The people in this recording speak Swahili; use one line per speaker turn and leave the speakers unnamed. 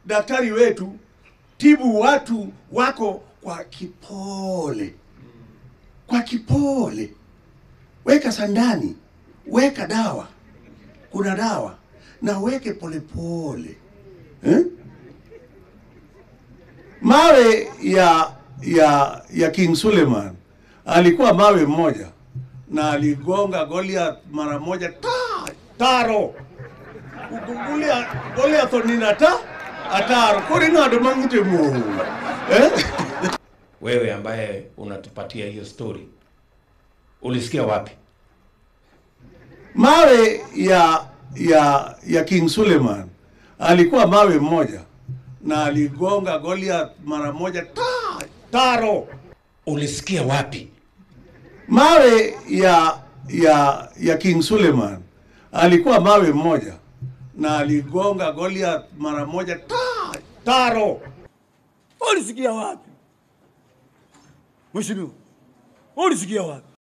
daktari wetu, tibu watu wako kwa kipole, kwa kipole. Weka sandani, weka dawa, kuna dawa na weke polepole eh? Mawe ya ya ya King Suleiman alikuwa mawe mmoja na aligonga Goliath mara moja ta taro ukugulia Goliath onina ta ataro kuri ng'ado mang'itimo eh?
Wewe ambaye unatupatia hiyo story, ulisikia wapi?
Mawe ya ya ya King Suleiman alikuwa mawe mmoja na aligonga Goliath mara moja ta taro
Ulisikia wapi?
mawe ya ya ya King Suleiman alikuwa mawe mmoja na aligonga Goliath mara moja ta taro
Ulisikia wapi? Mheshimiwa, ulisikia wapi?